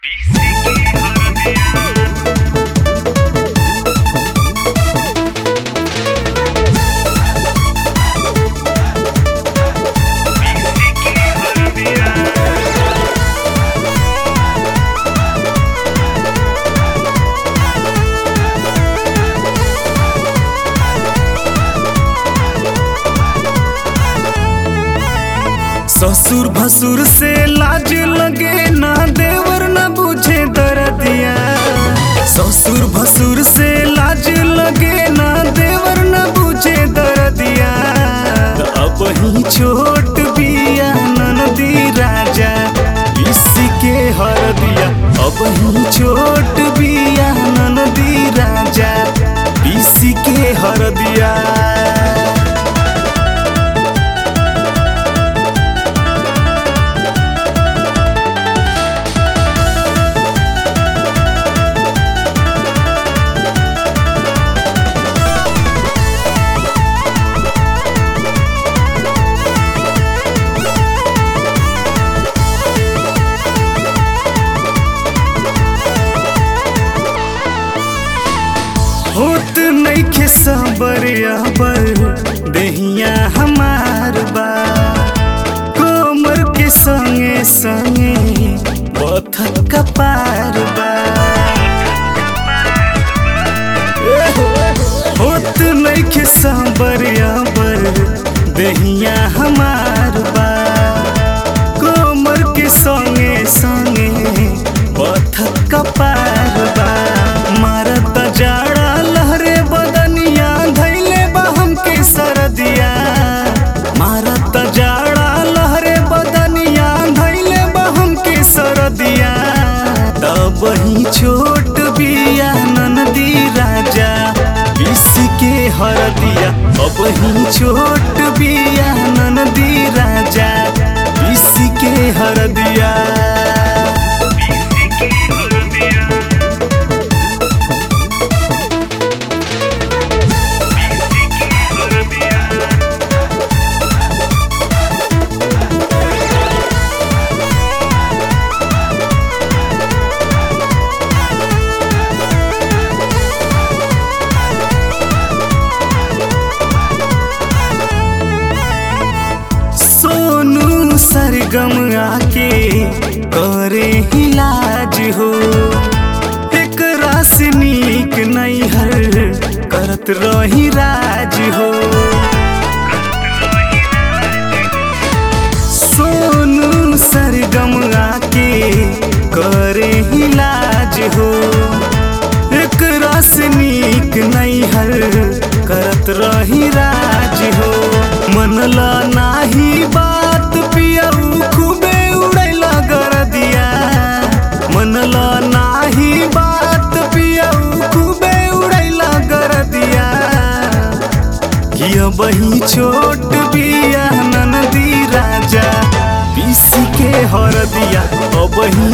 ससुर भसुर से लाज लगे ना देवर ना बुझे दरदिया ससुर भसुर से लाज लगे ना देवर ना बुझे दरदिया त अब ही छोट बिया ननदी राजा इसके हर दिया अब ही छोट बिया ननदी राजा इसके हर दिया होत नइखे सबरिया पर देहिया हमार बा कोमर के संगे संगे पथक कपार बा होत नइखे सबरिया पर देहिया हमार बा कोमर के संगे संगे पथक कपार बा मारत जाड़ा लहरे बदनिया धैले बा हमके सरदिया मारत जाड़ा लहरे बदनिया धैले बा हमके सरदिया तब ही छोट बिया ननदी राजा इसके हर दिया अब ही छोट बिया ननदी राजा इसके हर दिया सोनू सरगम आके करे इलाज हो एक रास नीक नैहर करत रही राज हो सोनू सरगम आके करे इलाज हो एक रास नीक नैहर करत रही राज हो मनला नाही बात पियऊ खूबे उड़ैला कर दिया मनला नाही बात पियऊ खूबे उड़ैला कर दिया कि अब ही छोट बिया ननदी राजा पीस के हर दिया अब ही